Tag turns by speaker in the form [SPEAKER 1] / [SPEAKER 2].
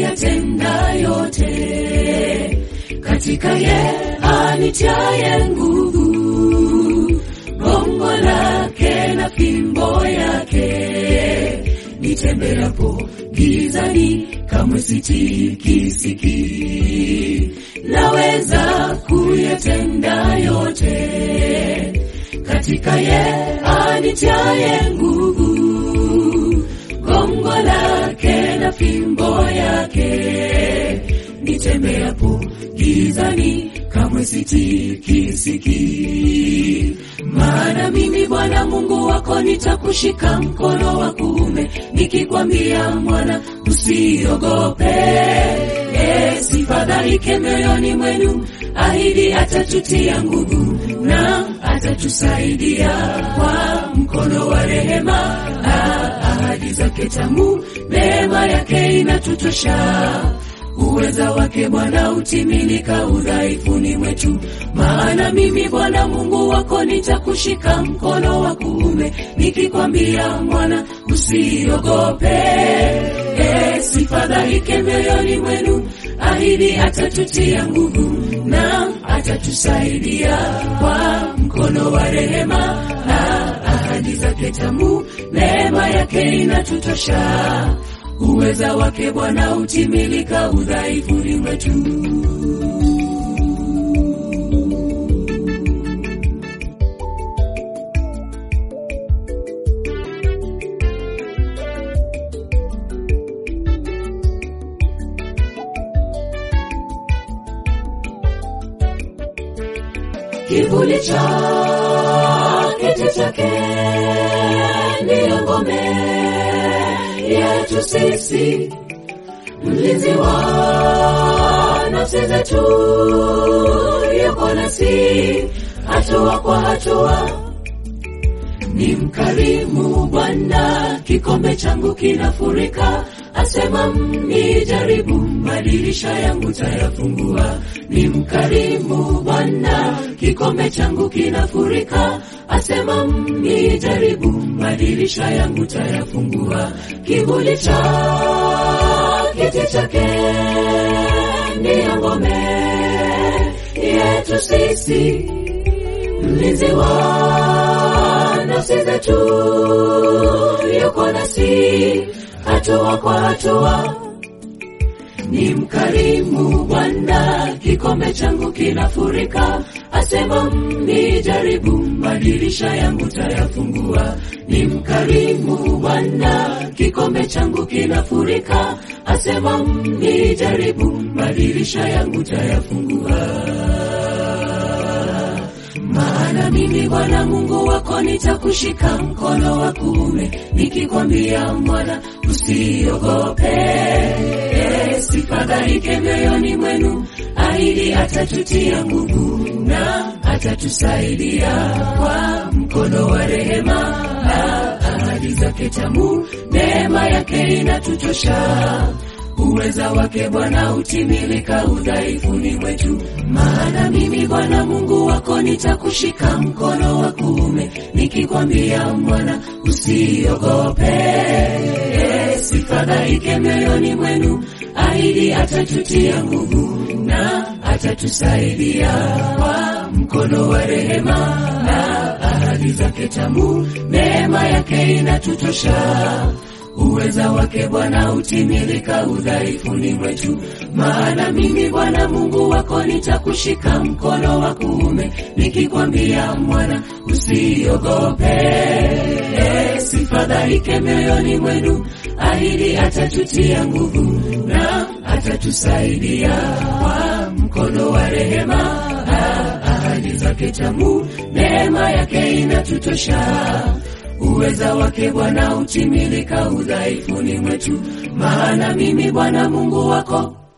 [SPEAKER 1] kuyatenda yote katika ye anitiaye nguvu, gongo lake na fimbo yake. Nitembeapo gizani, kamwe sitikisiki. Naweza kuyatenda yote katika ye anitiaye nguvu, gongo lake na fimbo yake. Nitembeapo gizani, kamwe sitikisiki. Maana mimi Bwana Mungu wako nitakushika mkono wa kuume, nikikwambia mwana, usiogope, e, sifadhaike mioyoni mwenu. Ahidi atatutia nguvu na atatusaidia kwa mkono wa rehema. Ah, ahadi zake tamu, neema yake inatutosha uweza wake Bwana utimilika udhaifuni mwetu. Maana mimi Bwana Mungu wako nitakushika mkono wa kuume, nikikwambia mwana, usiogope, e, sifadhaike mioyoni mwenu. Ahidi atatutia nguvu na atatusaidia kwa mkono wa rehema. Na ahadi zake tamu, neema yake inatutosha uweza wake Bwana utimilika udhaifuni mwetu. Kivuli cha kiti chake ndiyo ngome yetu sisi, mlinzi wa nafsi zetu, yuko nasi hatua kwa hatua. Ni mkarimu Bwana, kikombe changu kinafurika. Asema mnijaribu, madirisha yangu tayafungua. Ni mkarimu Bwana, kikombe changu kinafurika. Asema mnijaribu, madirisha yangu tayafungua. Kivuli cha kiti chake ndiyo ngome yetu sisi, mlinzi wa nafsi zetu, yuko nasi hatua kwa hatua. Ni mkarimu Bwana, kikombe changu kinafurika. Asema mnijaribu, madirisha yangu tayafungua. Ni mkarimu Bwana, kikombe changu kinafurika. Asema mnijaribu, madirisha yangu tayafungua. Maana mimi Bwana Mungu wako nitakushika mkono wa kuume, nikikwambia mwana, usiogope, e, sifadhaike mioyoni mwenu. Ahidi atatutia nguvu na atatusaidia kwa mkono wa rehema. Na ahadi zake tamu, neema yake inatutosha uweza wake Bwana utimilika udhaifuni mwetu. Maana mimi Bwana Mungu wako nitakushika mkono wa kuume, nikikwambia mwana, usiogope, e, sifadhaike mioyoni mwenu. Ahidi atatutia nguvu na atatusaidia kwa mkono wa rehema. Na ahadi zake tamu, neema yake inatutosha uweza wake Bwana utimilika udhaifuni mwetu. Maana mimi Bwana Mungu wako nitakushika mkono wa kuume, nikikwambia mwana, usiogope, e, sifadhaike mioyoni mwenu. Ahidi atatutia nguvu na atatusaidia kwa mkono wa rehema. Ah, ahadi zake tamu, neema yake inatutosha uweza wake Bwana utimilika udhaifuni mwetu. Maana mimi Bwana Mungu wako